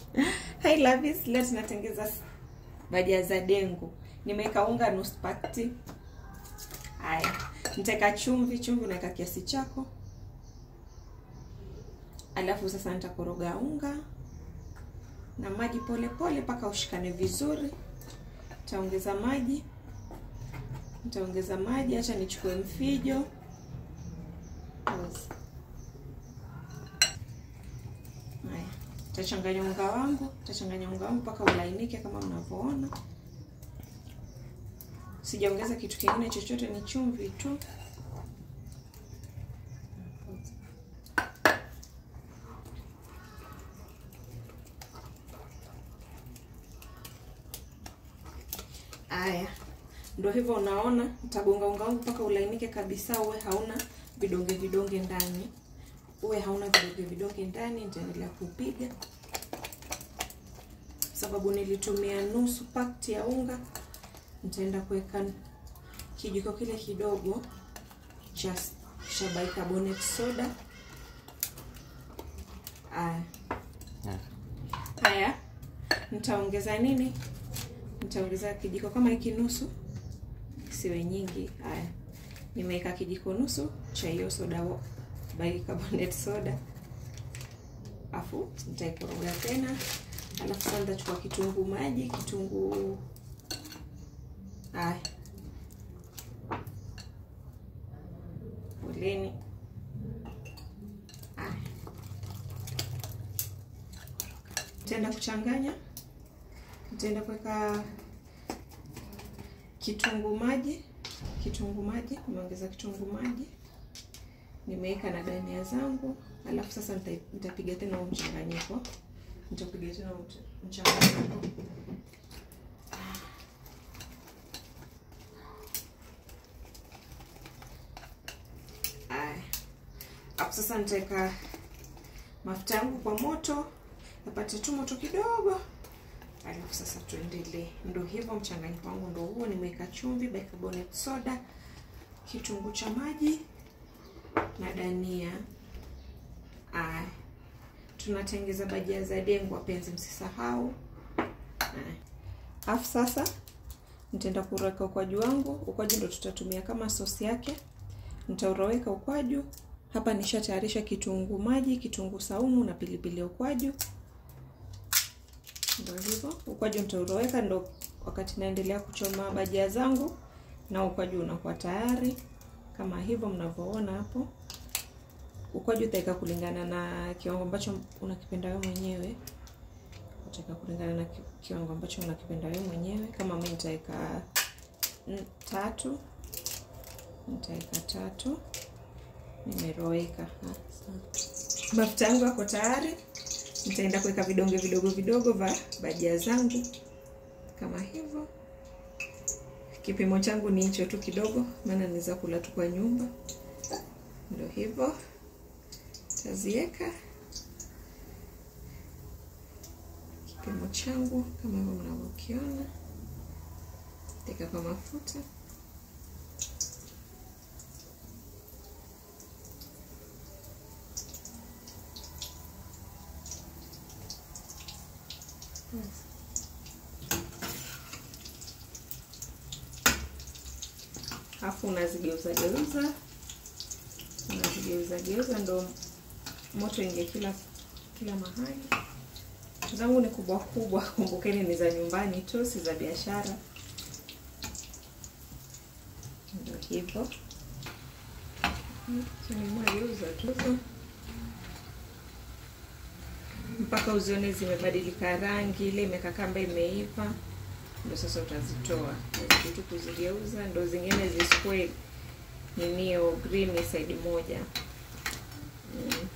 Hi lovies, leo tunatengeza bajia za dengu. Nimeweka unga nusu pakiti. Haya, nitaweka chumvi, chumvi unaweka kiasi chako. Alafu sasa nitakoroga unga na maji pole pole mpaka ushikane vizuri. Nitaongeza maji, nitaongeza maji. Acha nichukue mfijo. Pause. Haya, tachanganya unga wangu, tachanganya unga wangu mpaka ulainike kama mnavyoona. Sijaongeza kitu kingine chochote, ni chumvi tu. Haya, ndio hivyo, unaona, nitagonga unga wangu mpaka ulainike kabisa, uwe hauna vidonge vidonge ndani, uwe hauna vidonge vidonge ndani. Nitaendelea kupiga sababu nilitumia nusu pakti ya unga. Nitaenda kuweka kijiko kile kidogo cha cha bicarbonate soda. Haya, haya, nitaongeza nini? Nitaongeza kijiko kama hiki nusu, siwe nyingi. Haya, nimeweka kijiko nusu cha hiyo soda bicarbonate soda, afu nitaikoroga tena. Alafu sasa nitachukua kitunguu maji, kitunguu haya, poleni. Haya, nitaenda kuchanganya, nitaenda kuweka kitunguu maji, kitunguu maji, nimeongeza kitunguu maji, nimeweka na dania zangu. Alafu sasa nitapiga tena huo mchanganyiko nitapiga tena mchanganyiko. Aya, hapo sasa nitaweka mafuta yangu kwa moto yapate tu moto kidogo, alafu sasa tuendelee. Ndo hivyo mchanganyiko wangu ndo huo. Nimeweka chumvi, bicarbonate soda, kitunguu cha maji na dania. Aya, tunatengeza bajia za dengu wapenzi, msisahau. Alafu sasa nitaenda kuroweka ukwaju wangu. Ukwaju ndo tutatumia kama sosi yake. Nitauroweka ukwaju hapa. Nishatayarisha kitunguu maji, kitunguu saumu na pilipili ya ukwaju. Ndio hivyo, ukwaju nitauroweka, ndo wakati naendelea kuchoma bajia zangu na ukwaju unakuwa tayari kama hivyo mnavyoona hapo. Ukwaju utaweka kulingana na kiwango ambacho unakipenda wewe mwenyewe. Utaweka kulingana na kiwango ambacho unakipenda wewe mwenyewe. Kama mimi nitaweka tatu, nitaweka tatu. Nimeroweka. Mafuta yangu yako tayari. Nitaenda kuweka vidonge vidogo vidogo vya bajia zangu kama hivyo. Kipimo changu ni hicho tu kidogo, maana naweza kula tu kwa nyumba. Ndio hivyo taziweka kipimo changu kama hivyo mnavyokiona, teka kwa mafuta alafu unazigeuza geuza, unazigeuza geuza ndo moto ingie kila kila mahali. Zangu ni kubwa kubwa, kumbukeni ni za nyumbani tu, si za biashara. Ndio hivyo, nimageuza tu mpaka uzione zimebadilika rangi, ile imekakamba imeiva, ndio sasa utazitoa tu kuzigeuza, ndo zingine zisikue ninio green side moja. Mm.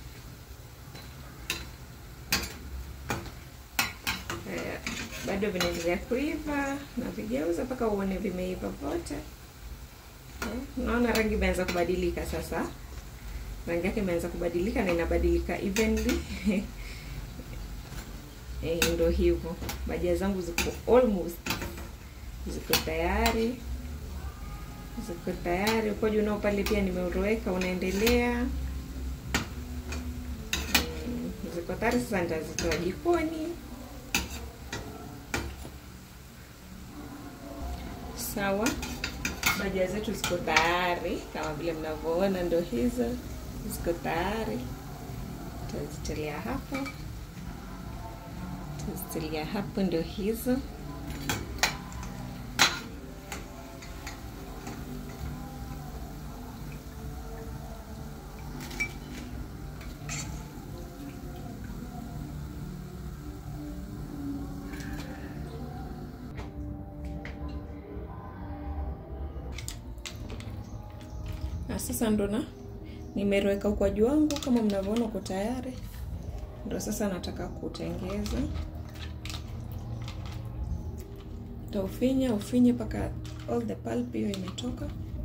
Bado vinaendelea kuiva na vigeuza mpaka uone vimeiva vote. Unaona rangi imeanza kubadilika sasa, rangi yake imeanza kubadilika na inabadilika evenly. Eh, ndo hivyo bajia zangu ziko almost ziko tayari, ziko tayari. Ukwaju unao pale pia nimeuroweka unaendelea. Mm, ziko tayari sasa, nitazitoa jikoni Sawa, bajia zetu ziko tayari kama vile mnavyoona, ndo hizo ziko tayari. Tutazitilia hapo, tutazitilia hapo, ndo hizo. Na sasa ndo na nimeroweka ukwaju wangu kama mnavyoona uko tayari. Ndo sasa nataka kutengeza, taufinya ufinye mpaka all the pulp hiyo imetoka.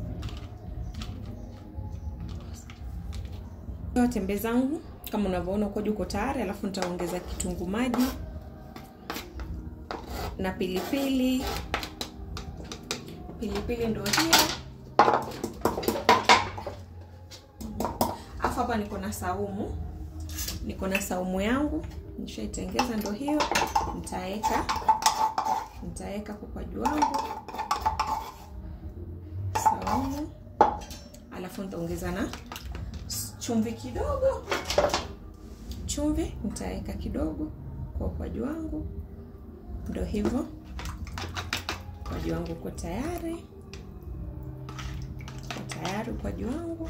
Tembe zangu kama unavyoona ukwaju uko tayari, alafu nitaongeza kitunguu maji na pilipili. Pilipili ndo hiyo Afu hapa niko na saumu, niko na saumu yangu nishaitengeza, ndo hiyo. Nitaweka nitaweka kukwaju wangu saumu, alafu nitaongeza na chumvi kidogo, chumvi nitaweka kidogo kwa ukwaju wangu, ndo hivyo. Ukwaju wangu uko tayari, uko tayari ukwaju wangu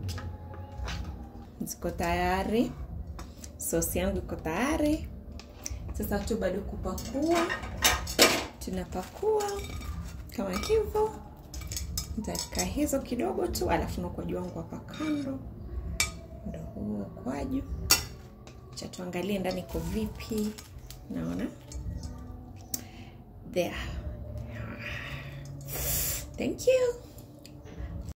ziko tayari, sosi yangu iko tayari. Sasa tu bado kupakua, tunapakua kama hivyo. Nitaweka hizo kidogo tu, alafu na ukwaju wangu hapa kando, ndo huo ukwaju. Cha tuangalie ndani iko vipi. Naona there. Thank you.